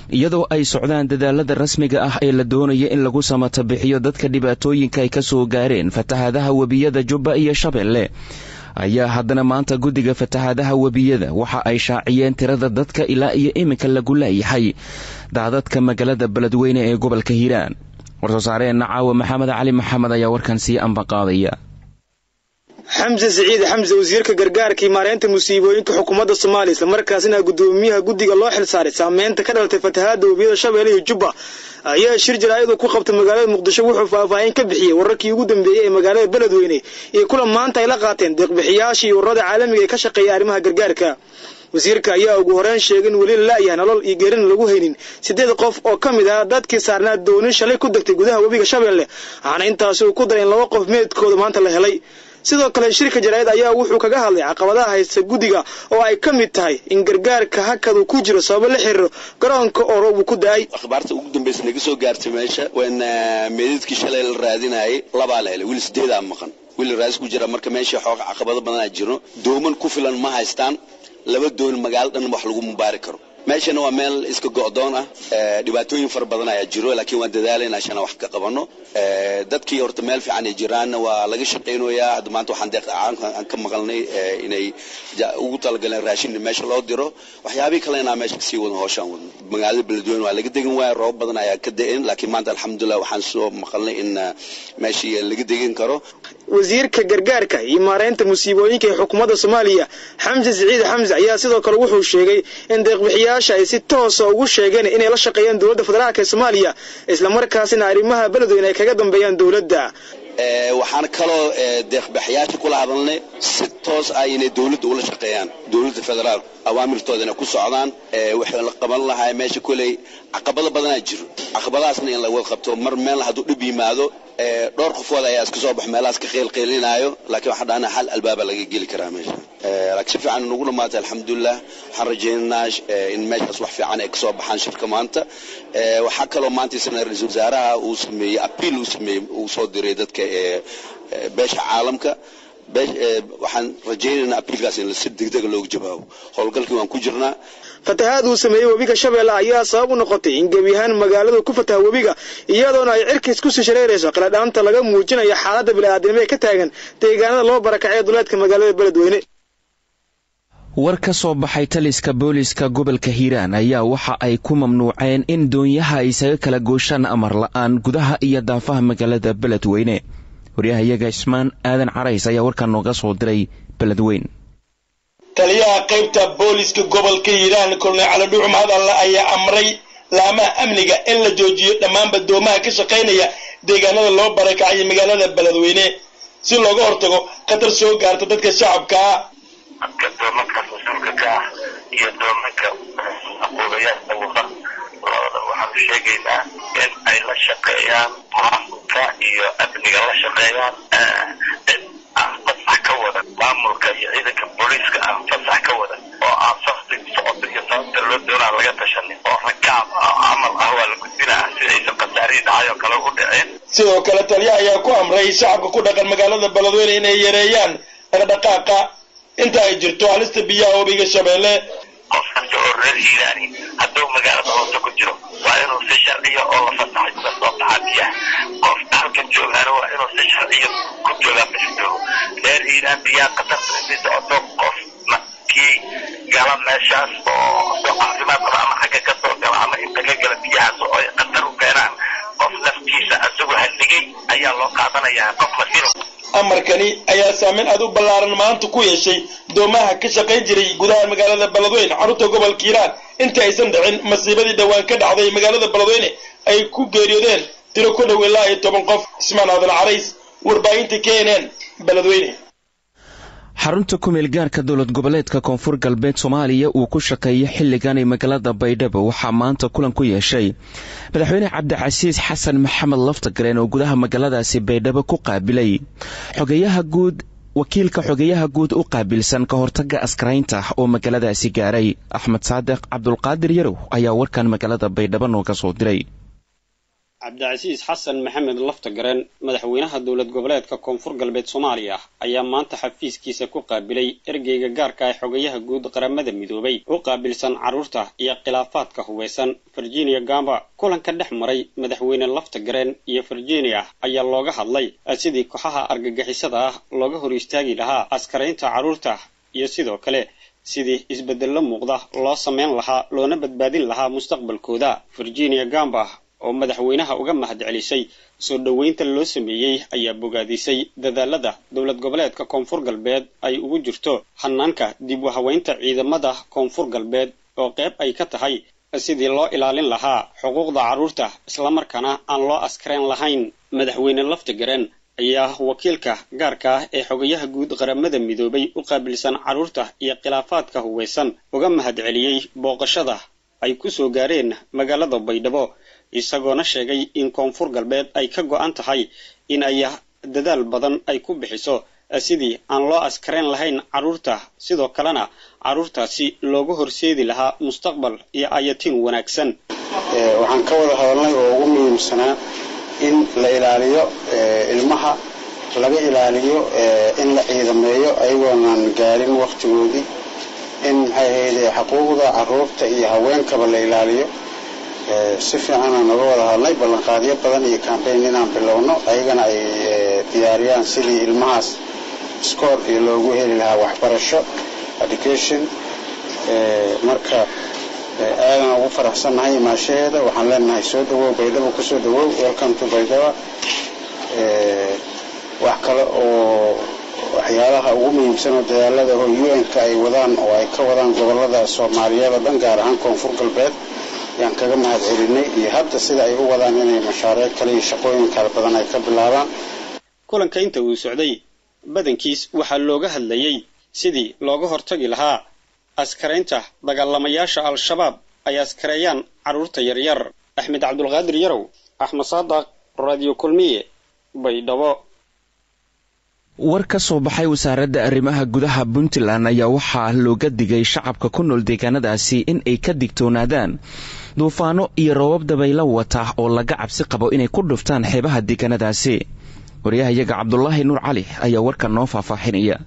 iyadoo ay socdaan dadaalada rasmiga ah ee la doonaya in lagu samata bixiyo dadka dhibaatooyinka ay ka soo gaareen fatahaadaha webiyada jubba iyo shabeelle ayaa haddana maanta guddiga fatahaadaha webiyada waxa ay shaaciyeen tirada dadka ilaa iyo iminka lagu laayahay daadadka magaalada beledweyne ee gobolka hiiraan war-soosaareenna caawa maxamed cali maxamed ayaa warkan sii ambaqaadaya xamse siciid xamse wasiirka gargaarkii maareynta musiibooyinka xukuumadda soomaaliya islamarkaasina guddoomiyaha guddiga loo xilsaaray saameynta ka dhalatay fatahaadda webiyada shabeelle iyo jubba ayaa shir jaraa'id ku qabtay magaalada muqdisho wuxuu faahfaahin ka bixiyey wararkii ugu dambeeyey ee magaalada beledweyne iyo kulan maanta ay la qaateen deeqbixiyaashii ururada caalamiga ee ka shaqeeya arrimaha gargaarka wasiirka ayaa ugu horeyn sheegay in weli la la'yahay nolol iyo geerina lagu haynin siddeed qof oo ka mid ah dadkii saarnaa doonin shalay ku degtay gudaha webiga shabeelle waxaana intaasi uu ku daray in laba qof meedkooda maanta la helay sidoo kale shirka jaraa'id ayaa wuxuu kaga hadlay caqabadaha haysta guddiga oo ay ka mid tahay in gargaarka hakad uu ku jiro sababo la xiriiro garoonka oo roob uu ku da-ay akhbaarta ugu dambaysa naga soo gaartay meesha waana meedadkii shalay la raadinayay labaa la helay wiil sideedaa maqan wiil raadis ku jira marka meesha xooga caqabado badanaa jiro dooman ku filan ma haystaan laba doon magaalo dhan wax lagu mubaari karo meeshana waa meel iska go'doon ah dhibaatooyin fara badan ayaa jiro laakiin waan dadaalayna ashana wax ka qabano dadkii horta meel fiican ay jiraanna waa laga shaqaynayaa hadda maanta waxaan deeq aan ka maqalnay inay ugu talagaleen raashin meesha loo diro waxyaabihii kale inaa meesha kasii wadno hooshaan wadno magaalada beledweyne waa laga degan waaya roob badan ayaa ka da-in laakiin maanta alxamdulilah waxaan soo maqalnay in meeshii laga degan karo wasiirka gargaarka iyo maareynta musiibooyinka ee xukuumadda soomaaliya xamse siciid xamse ayaa sidoo kale wuxuu sheegay in deeqbixiyaasha ay si toosa ugu sheegeen inay la shaqeeyaan dowladda federaalk ee soomaaliya islamarkaasina arrimaha beledweyne ay kaga dambeeyaan dowladda waxaan kaloo deeqbixiyaasha kula hadalnay si toos ah inay dowladda ula shaqeeyaan dowladda federaal awaamirtooda inay ku socdaan waxay la qaban lahaa meesha koley caqabado badanaa jiro caqabadahaasna in laga qabto mar meel hadduu dhib yimaado dhowr qofood ayaa iska soo baxo meelahaas ka qiilqiilinaayo laakiin waxaan dhahnaa hal albaaba laga geli karaa meesha laakiin si fiican nagu dhamaatay alxamdulilah waxaan rajaynaynaa in meeshaas wax fiican ay kasoo baxaan shirka maanta waxaa kaloo maanta isna ra-iisul wasaaraha uu sameeyey apiil uu sameeyey uu soo diray dadka beesha caalamka waxaan rajaynaynaa apiilkaas in si degdega loogu jawaabo howlgalkii waan ku jirnaa fatahaad uu sameeyey webiga shabeelle ayaa sabab u noqotay in gebi ahaan magaaladu ku fataha webiga iyadoona ay cirkiis kusii shareerayso qiladhaanta laga muujinayo xaaladda bini'aadnimo ee ka taagan deegaanada loo barakacay duleedka magaalada beledweyne war ka soo baxay taliska booliska gobolka hiiraan ayaa waxa ay ku mamnuuceen in doonyaha ay isaga kala gooshaan amar la-aan gudaha iyo daafaha magaalada beledweyne waryahayaga ismaan aadan carays ayaa warkan nooga soo diray beledweyn taliyaha qaybta booliska gobolka hiiraan kolonel caladhuuc mahadalle ayaa amray laamaha amniga in la joojiyo dhammaanba doomaha ka shaqaynaya deegaanada loo barakacay magaalada beledweyne si looga hortago khatar soo gaarta dadka shacabkaa dadka doomankaas mas-uulka ka ah iyo doomanka aquulayaasha wada labada waxaanu sheegaynaa in ay la shaqeeyaan maamulka iyo amniga la shaqeeyaan cid aan fasax ka wadan maamulka iyo ciidanka booliiska aan fasax ka wadan oo aan safti socota iyo sababta loo doonaa laga tashanin oo rakaab camal ah waa la gudbinaa si aysan khasaarihii dhacay oo kale u dhicin sidoo kale taliyaha ayaa ku amray shacabka ku dhaqan magaalada beledweyne inay yareeyaan dhaqdhaqaaqa inta ay jirto halista biyaha webiga shabeelle qof kasta oo reer hiiraani hadduu magaalada hoose ku jiro waa inuu si sharciya oo la fasaxay uga soo baxaa biyaha qof halkan joogaana waa inuu si sharciya ku joogaa meesha joogo reer hiiraan biyaha qatarta intii socoto qof kii gala meeshaas oo soo caafimaad qaba ama xagga ka soo gala ama inta ka gala biyahaas oo ay qatar u keenaan qof naftiisa asagoo halligay ayaa loo qaadanayaa qof masiro amarkani ayaa saameyn aad u ballaaran maanta ku yeeshay doomaha ka shaqayn jiray gudaha magaalada beledweyne xarunta gobolka hiiraan inta aysan dhicin masiibadii dhowaan ka dhacday magaalada beledweyne ay ku geeriyoodeen tiro ku dhow ilaa iyo toban qof ismaan aadan carays warbaahinta k n n beledweyne xarunta kumeel gaarka dowlad goboleedka koonfur galbeed soomaaliya uu ku shaqeeyo xilligan ee magaalada baydhabo waxaa maanta kulan ku yeeshay madaxweyne cabdicasiis xasan maxamed laftagareen oo gudaha magaaladaasi baydhabo ku qaabilay xogeyaha guud wakiilka xogeyaha guud u qaabilsan ka hortaga askaraynta oo magaaladaasi gaaray axmed saadiq cabdulqaadir yarow ayaa warkan magaalada baydhabo nooga soo diray cabdicasiis xasan maxamed laftagareen madaxweynaha dowlad goboleedka koonfur galbeed soomaaliya ayaa maanta xafiiskiisa ku qaabilay ergeyga gaarka ee xogayaha guud qaramada midoobay u qaabilsan carruurta iyo khilaafaadka hubeysan virginia gamba kulanka dhex maray madaxweyne laftagareen iyo virginia ayaa looga hadlay sidii kooxaha argagixisada ah looga hor istaagi lahaa askaraynta carruurta iyo sidoo kale sidii isbeddello muuqda loo samayn lahaa loona badbaadin lahaa mustaqbalkooda virginia gamba oo madaxweynaha uga mahad celisay soo dhoweynta loo sameeyey ayaa bogaadisay dadaalada dowlad goboleedka koonfur galbeed ay ugu jirto hanaanka dib u haweynta ciidamada koonfur galbeed oo qayb ay ka tahay sidii loo ilaalin lahaa xuquuqda carruurta islamarkaana aan loo askarayn lahayn madaxweyne laftigareen ayaa wakiilka gaarka ah ee xogayaha guud qaramada midoobay u qaabilsan carruurta iyo khilaafaadka huweysan uga mahad celiyey booqashada ay ku soo gaareen magaalada baydhabo isagoona sheegay in koonfur galbeed ay ka go-an tahay in ay dadaal badan ay ku bixiso sidii aan loo askarayn lahayn carruurta sidoo kalena carruurtaasi loogu horseedi lahaa mustaqbal iyo ayatiin wanaagsan waxaan ka wada hadalnay oo ugu muhiimsanaa in la ilaaliyo ilmaha laga ilaaliyo in la ciidameeyo ayagoonan gaarin wakhtigoodii in maxay ahayde xuquuqda carruurta iyo haweenkaba la ilaaliyo si fiicanaan uga wada hadlay ballanqaadyo badan iyo cambayn inaan bilowno ayagana ay diyaariyaan sidii ilmahaas scoor iyo loogu heli lahaa waxbarasho education marka aadan ugu faraxsannahay imaashaheeda waxaan leenahay soo dhawow baydhabo kusoo dhawow welcome to baydhaba wax kale oo waxyaalaha ugu muhiimsan oo dadaalada oo un-ka ay wadaan oo ay ka wadaan gobolada soomaaliyeed oo dhan gaar ahaan koonfur galbeed ayaan kaga mahad celinay iyo hadda sida ay u wadaan inay mashaariic kale iyo shaqooyin kale badan ay ka bilaabaan kulanka inta uu socday badankiis waxaa looga hadlayey sidii looga hortagi lahaa askaraynta dagaalamayaasha al-shabaab ay askareeyaan carruurta yaryar axmed cabdulqaadir yarow axmed saadaq radio kulmiye baydhabo war ka soo baxay wasaaradda arrimaha gudaha puntland ayaa waxaa looga digay shacabka ku nool deegaanadaasi in ay ka digtoonaadaan duufaano iyo roobab dabaylo wata oo laga cabsi qabo inay ku dhuftaan xeebaha deegaanadaasi waryahayaga cabdulaahi nuur cali ayaa warkan noo faahfaaxinaya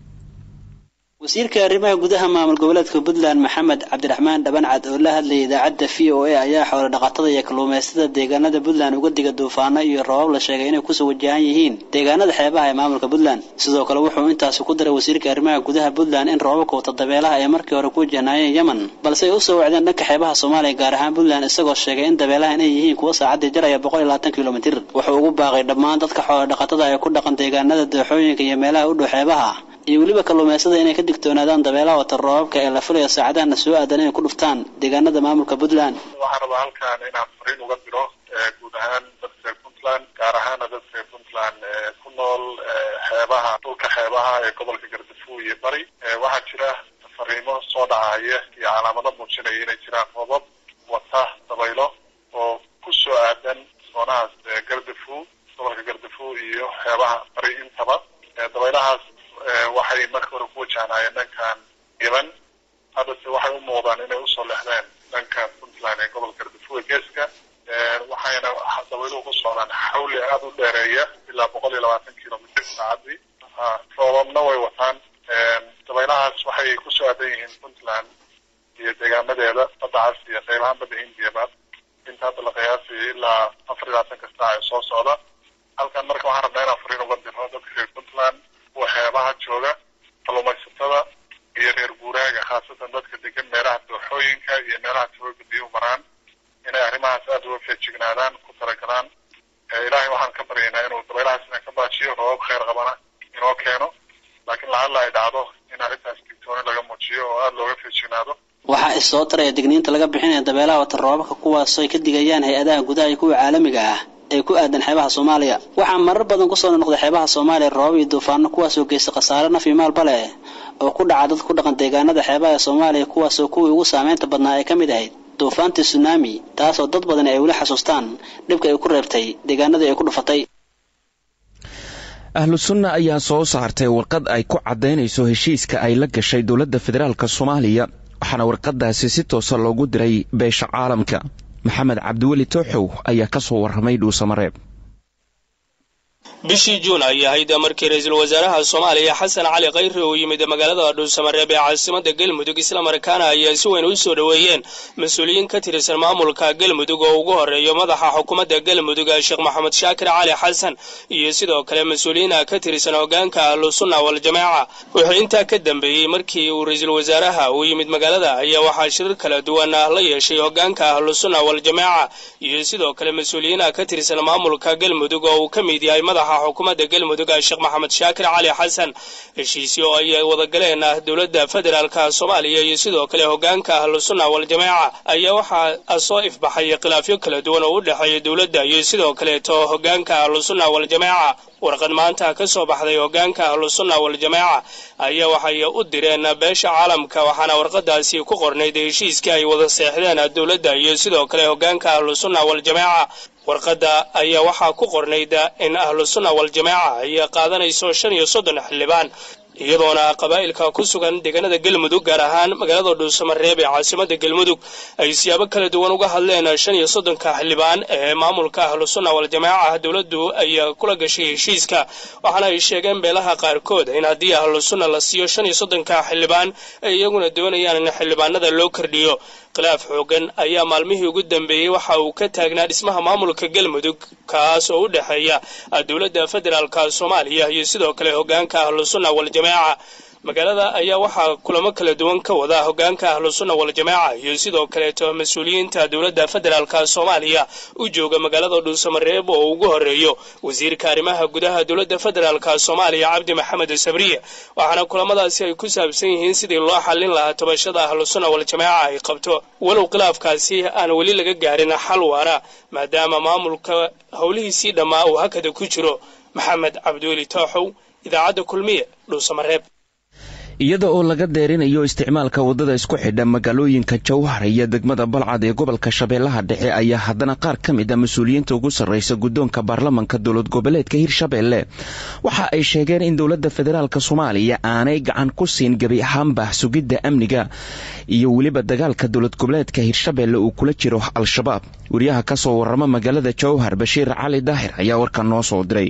wasiirka arrimaha gudaha maamul goboleedka puntland maxamed cabdiraxmaan dhabancad oo la hadlayay idaacadda v o a ayaa xoolo dhaqatada iyo kalluumaystada deegaanada puntland uga diga duufaano iyo roobab la sheegay inay kusoo wajahan yihiin deegaanada xeebaha ee maamulka puntland sidoo kale wuxuu intaasi ku daray wasiirka arrimaha gudaha puntland in roobabka wata dabeelaha ay markii hore ku wajahnaayeen yemen balse ay usoo wacdeen dhanka xeebaha soomaaliya gaar ahaan puntland isagoo sheegay in dabeelaha inay yihiin kuwa saacaddii jaraya boqol iyo labaatan kilomitir wuxuu ugu baaqay dhammaan dadka xoolo dhaqatada ee ku dhaqan deegaanada dooxooyinka iyo meelaha u dhow xeebaha iyo weliba kalluumaysada inay ka digtoonaadaan dabeelaha wata roobabka ee la filayo saacadahana soo aadan inay ku dhuftaan deegaanada maamulka puntland waxaan rabaa halkaan inaan fariin uga diro guud ahaan dadka reer puntland gaar ahaana dadka reer puntland ku nool xeebaha dhulka xeebaha ee gobolka gardafuw iyo bari waxaa jira fariimo soo dhacaya iyo calaamado muujinaya inay jiraan roobab wata dabaylo oo ku soo aadan soonahaas gardafuw gobolka gardafuw iyo xeebaha bari intaba dabaylahaas waxay marka hore ku wajahnaayeen dhankan yemen haddase waxay u muuqdaan inay usoo lexdeen dhanka puntland ee gobolka gardafuwe geeska waxayna dabayluhu ku socdaan xawli aada u dheereeya ilaa boqol iyo labaatan kilomitr saacadii roobabna way wataan dabaylahaas waxay kusoo aadan yihiin puntland iyo deegaamadeeda badda cas iyo qaybahaan badda hindiyaba inta hadda la qiyaasaya ilaa afar iyo labaatanka saac ee soo socda halkan marka waxaan rabnaa inaan fariin uga diro dadka reer puntland kuwa xeebaha jooga kalluumaysatada iyo reer guuraaga khaasatan dadka degan meelaha dooxooyinka iyo meelaha tawooga biyuhu maraan inay arrimahaas aada uga feejignaadaan ku talagalaan ilaahay waxaan ka baryaynaa inuu dabaylahaas ina ka baajiyo roobab kheyr qabana inoo keeno laakiin lacalla ay dhacdo in arrintaas digtooni laga muujiyo oo aada looga feejignaado waxaa is soo taraya digniinta laga bixinaya dabeelaha wata roobabka kuwaasoo ay ka digayaan hay-adaha gudaha iyo kuwa caalamiga ah ee ku aadan xeebaha soomaaliya waxaa marar badan kusoo noqday xeebaha soomaaliya roobab iyo duufaano kuwaasoo geysta khasaare naf iyo maalba leh oo ku dhaca dad ku dhaqan deegaanada xeebaha ee soomaaliya kuwaasoo kuwii ugu saameynta badnaa ay ka mid ahayd duufaantii tsunami taasoo dad badan ay weli xasuustaan dhibka ay ku reebtay deegaanadii ay ku dhufatay ahlu sunna ayaa soo saartay warqad ay ku caddaynayso heshiiska ay la gashay dowladda federaalk soomaaliya waxaana warqadaasi si toosa loogu diray beesha caalamka maxamed cabdiweli tooxow ayaa ka soo warramay dhuusamareeb bishii juun ay ahayd markii ra-iisul wasaaraha soomaaliya xasan cali khayre uu yimid magaalada dhuusamareeb ee caasimada galmudug islamarkaana ayaa si weyn u soo dhoweeyeen mas-uuliyiin ka tirsan maamulka galmudug oo ugu horeeyo madaxa xukuumadda galmudug sheekh maxamed shaakir cali xasan iyo sidoo kale mas-uuliyiina ka tirsan hogaanka ahlusunna waljamaaca wuxuu intaa ka dambeeyey markii uu ra-iisul wasaaraha uu yimid magaalada ayaa waxaa shirar kala duwan la yeeshay hogaanka ahlusunna waljamaaca iyo sidoo kale mas-uuliyiina ka tirsan maamulka galmudug oo uu ka mid yahay madaxa xukuumadda galmudug sheekh maxamed shaakir cali xasan heshiisyo oo ay wada galeen dowladda federaalka soomaaliya iyo sidoo kale hogaanka ahlusunna waljamaaca ayaa waxaa soo ifbaxay khilaafyo kala duwan oo u dhexeeya dowladda iyo sidoo kaleeto hogaanka ahlusunna waljamaaca warqad maanta ka soo baxday hogaanka ahlusunna waljamaaca ayaa waxay u direen beesha caalamka waxaana warqadaasi ku qornayd heshiiskii ay wada seexdeen dowladda iyo sidoo kale hogaanka ahlusunna waljamaaca warqadda ayaa waxaa ku qornayd in ahlusunna waljamaaca ay qaadanayso shan iyo soddon xildhibaan iyadoona qabaa'ilka ku sugan deegaanada galmudug gaar ahaan magaalada dhuusamareeb ee caasimada galmudug ay siyaabo kala duwan uga hadleen shan iyo soddonka xildhibaan ee maamulka ahlusunna waljamaaca dowladdu ay kula gashay heshiiska waxaana ay sheegeen beelaha qaarkood in haddii ahlusunna la siiyo shan iyo soddonka xildhibaan ay iyaguna doonayaan in xildhibaanada loo kordhiyo khilaaf xoogan ayaa maalmihii ugu dambeeyey waxa uu ka taagnaa dhismaha maamulka galmudug kaas oo u dhexeeya dowladda federaalka soomaaliya iyo sidoo kale hogaanka ahlusunna waljamaaca magaalada ayaa waxaa kulamo kala duwan ka wada hogaanka ahlusunna waljamaaca iyo sidoo kaleeto mas-uuliyiinta dowladda federaalka soomaaliya u jooga magaalada dhuusamareeb oo ugu horeeyo wasiirka arrimaha gudaha dowladda federaalka soomaaliya cabdi maxamed sabriye waxaana kulamadaasi ay ku saabsan yihiin sidii loo xallin lahaa tabashada ahlusunna waljamaaca ay qabto walow khilaafkaasi aan weli laga gaarin xal waara maadaama maamulka howlihiisii dhammaa uu hakada ku jiro maxamed cabdiweli tooxow idaacadda kulmiye dhuusamareeb iyada oo laga deerinayo isticmaalka waddada isku xidha magaalooyinka jowhar iyo degmada balcad ee gobolka shabeellaha dhexe ayaa haddana qaar ka mid a mas-uuliyiinta ugu sarraysa guddoonka baarlamanka dowlad goboleedka hirshabeelle waxa ay sheegeen in dowladda federaalk soomaaliya aanay gacan ku siin gebi ahaanba sugidda amniga iyo weliba dagaalka dowlad goboleedka hirshabeelle uu kula jiro al-shabaab wariyaha ka soo warrama magaalada jowhar bashiir cali daahir ayaa warkan noo soo diray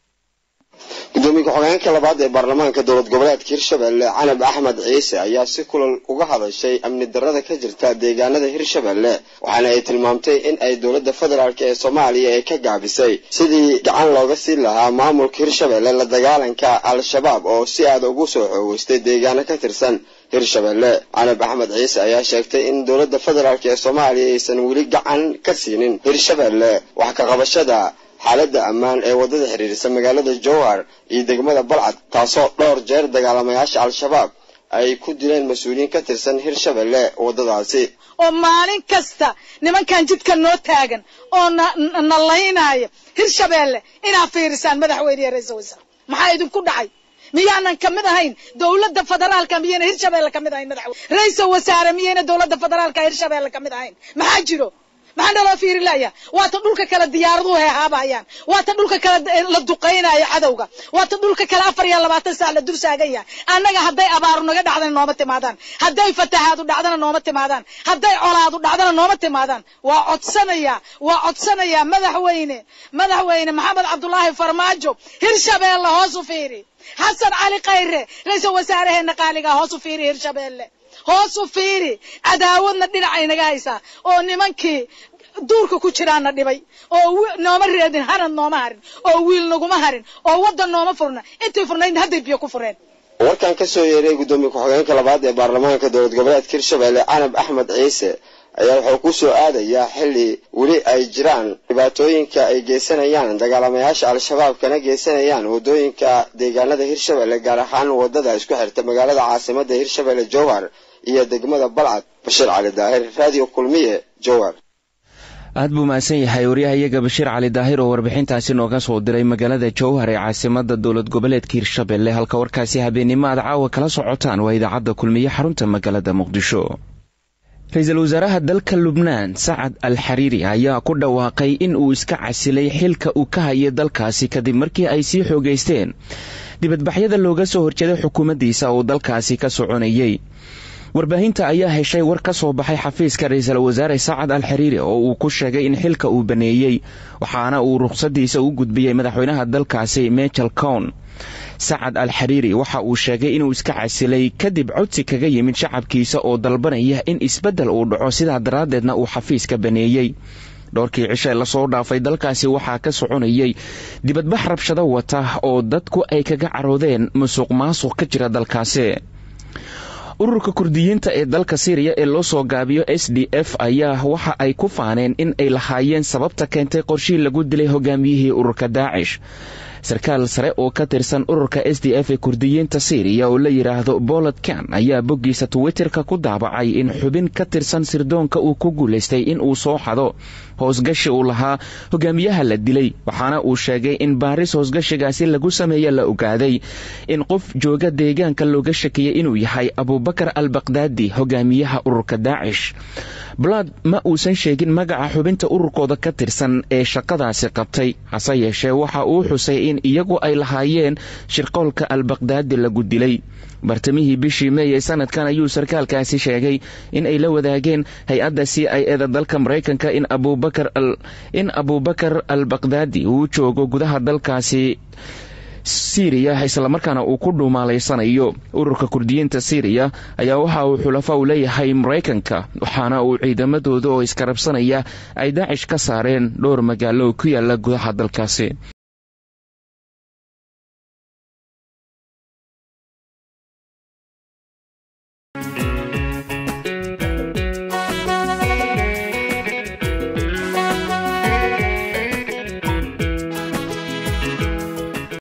gudoomiye ku-xigeenka labaad ee baarlamaanka dowlad goboleedka hirshabelle canab axmed ciise ayaa si kulan uga hadashay amni darada ka jirta deegaanada hirshabelle waxaana ay tilmaamtay in ay dowladda federaalk ee soomaaliya ay ka gaabisay sidii gacan looga siin lahaa maamulka hirshabelle la dagaalanka al-shabaab oo si aada ugu soo xoogeystay deegaano ka tirsan hirshabelle canab axmed ciise ayaa sheegtay in dowladda federaalk ee soomaaliya aysan weli gacan ka siinin hirshabelle wax ka qabashada xaaladda ammaan ee waddada xidhiirisa magaalada jowhar iyo degmada balcad taasoo dhowr jeer dagaalamayaasha al-shabaab ay ku dileen mas-uuliyiin ka tirsan hirshabelle waddadaasi oo maalin kasta nimankan jidka noo taagan oo na laynaayo hirshabelle inaad fiirisaan madaxweyne iyo ra-iisal wasaare maxaa idinku dhacay miyaanan kamid ahayn dowladda federaalka miyayna hirshabelle kamid ahayn madaxweyne ra-iisal wasaare miyayna dowladda federaalka hirshabelle kamid ahayn maxaa jiro maxaa naloo fiiri laya waata dhulka kale diyaaraduhu heehaabayaan waata dhulka kale la duqaynayo cadowga waata dhulka kale afar iyo labaatan saac la dul saagan yahay annaga hadday abaaru naga dhacdana nooma timaadaan hadday fatahaadu dhacdana nooma timaadaan hadday colaadu dhacdana nooma timaadaan waa codsanaya waa codsanaya madaxweyne madaxweyne maxamed cabdulaahi farmaajo hirshabeelle hoos u fiiri xasan cali khayre ra-iisal wasaaraheena qaaliga hoos u fiiri hirshabeelle hoos u fiiri cadaawadna dhinacay naga haysaa oo nimankii duurka ku jiraana dhibay oo nooma reedin hanad nooma harin oo wiil naguma harin oo waddan nooma furna intay furnaydna hadday biyo ku fureen warkan ka soo yeeray guddoomiye ku-xigeenka labaad ee baarlamaanka dowlad goboleedka hirshabelle canab axmed ciise ayaa wuxuu ku soo aadayaa xilli weli ay jiraan dhibaatooyinka ay geysanayaan dagaalamayaasha al-shabaab kana geysanayaan waddooyinka deegaanada hirshabelle gaar ahaan waddada isku xirta magaalada caasimada hirshabelle jowhar iyo degmada balcad bashiir cali daahir raadiyo kulmiye jowhar aad buu mahadsan yahay waryahayaga bashiir cali daahir oo warbixintaasi nooga soo diray magaalada jowhar ee caasimada dowlad goboleedka hirshabelle halka warkaasi habeennimo aad caawa kala socotaan waa idaacadda kulmiye xarunta magaalada muqdisho ra-iisul wasaaraha dalka lubnaan sacad al xariiri ayaa ku dhawaaqay in uu iska casilay xilka uu ka hayay dalkaasi kadib markii ay sii xoogaysteen dibadbaxyada looga soo horjeeday xukuumaddiisa uu dalkaasi ka soconayey warbaahinta ayaa heshay war ka soo baxay xafiiska ra-iisul wasaare sacad al xiriiri oo uu ku sheegay in xilka uu baneeyey waxaana uu ruqsadiisa u gudbiyey madaxweynaha dalkaasi michel cown sacad al xiriiri waxa uu sheegay inuu iska casilay kadib codsi kaga yimid shacabkiisa oo dalbanaya in isbeddel uu dhaco sidaa daraaddeedna uu xafiiska baneeyey dhowrkii cishe lasoo dhaafay dalkaasi waxaa ka soconayay dibadbax rabshado wata oo dadku ay kaga caroodeen musuq maasuq ka jira dalkaasi ururka kurdiyiinta ee dalka syriya ee loo soo gaabiyo s d f ayaa waxa ay ku faaneen in ay lahaayeen sababta keentay qorshii lagu dilay hogaamiyihii ururka daacish sarkaal sare oo ka tirsan ururka s d f ee kurdiyiinta syriya oo la yidhaahdo bolod kan ayaa boggiisa twitterka ku daabacay in xubin ka tirsan sirdoonka uu ku guulaystay in uu soo xado hoosgashi uu lahaa hogaamiyaha la dilay waxaana uu sheegay in baaris hoosgashigaasi lagu sameeye la ogaaday in qof jooga deegaanka looga shakiyey inuu yahay abubakar al bakdaadi hogaamiyaha ururka daacish balad ma uusan sheegin magaca xubinta ururkooda ka tirsan ee shaqadaasi qabtay hase yeeshee waxa uu xusay in iyagu ay lahaayeen shirqoolka al bakdaadi lagu dilay bartamihii bishii meey ee sanadkan ayuu sarkaalkaasi sheegay in ay la wadaageen hay-adda c i eda dalka maraykanka in in abubakar al bakdaadi uu joogo gudaha dalkaasi syriya islamarkaana uu ku dhuumaalaysanayo ururka kurdiyiinta syriya ayaa waxa uu xulafa u leeyahay maraykanka waxaana uu ciidamadooda oo iskarabsanaya ay daacish ka saareen dhowr magaalo ku yaala gudaha dalkaasi